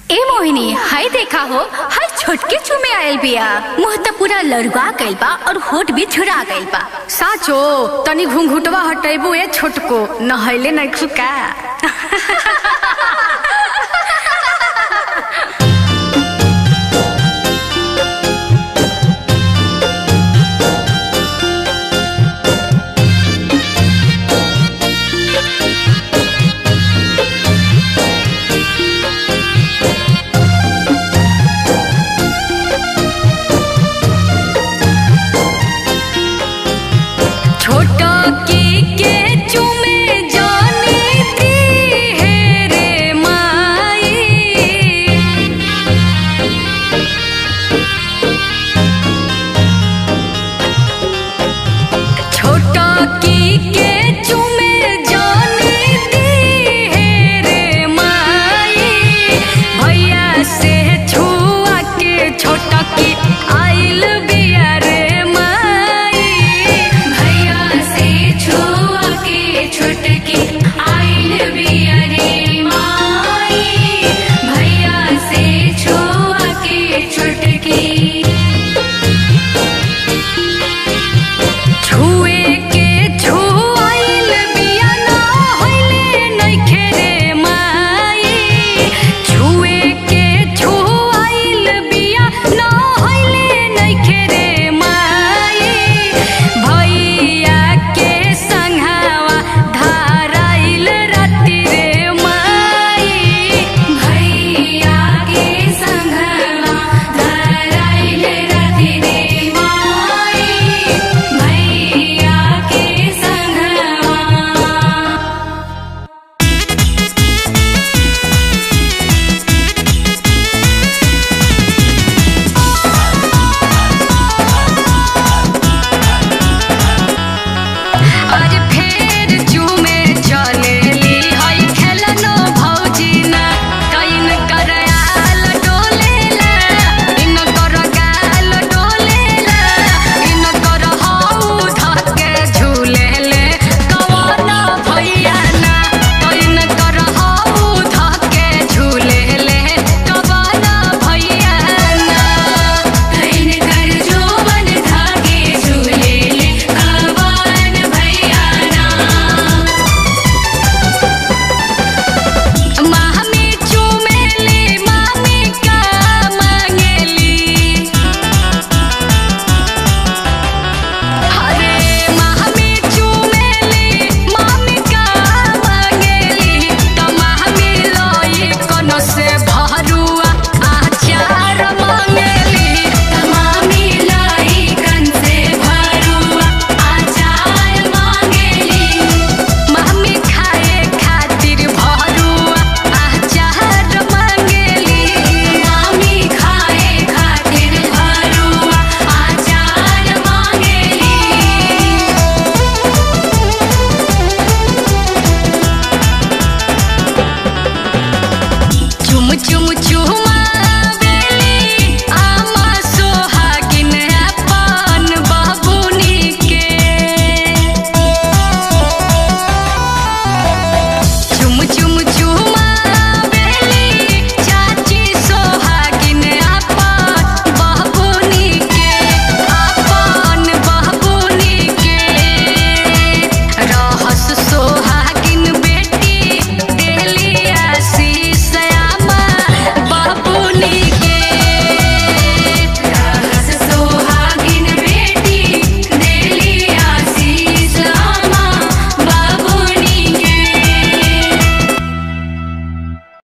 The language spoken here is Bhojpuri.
ए मोहिनी हाय देखा हो हाय छोटके चुमे आयल बिया मुंह त पूरा लड़वा गइल बा और होठ भी झुरा गइल बा साचो तनी घुंघुटवा हटेबू ए छोटको नहैले नहीं खुका छोटा की के चुमे जाने दी है रे माई छोटा की के चुमे जाने दी है रे माई भैया से छुआ के छोटा की आइल बिया रे माई भैया से छुआ के छोटकी आइल बिया रे माई भैया से छुआ के छोटकी छुए के छुआइल बिया ना होइले नइखे रे माई छुए के छुआइल बिया ना होइले नइखे रे माई भैया के संघावा धाराइल राति रे माई भैया के संघावा धाराइल राति रे माई भैया के संघवा आज फेर चुमे चलेली हई खेलनो भौजी ना कइन कर आल डोलेला इन कर गाल डोलेला इन कर हऊ धके झूलेले कवना भैया ना कइन कर हऊ धके झूलेले कवना भैया ना कइन कर जोवन धके झूलेले कवन भैया ना मामी चुमेली मामी का मांगेली अरे मामी चुमेली मामी का मांगेली त मामी लई कोनो से भरुआ आचार मांगेली त मामी लई कन से भरुआ आचार मांगेली मामी खाए खातिर भरुआ आचार मांगेली मामी खाए खातिर भरुआ आचार मांगेली चुम चुम चुम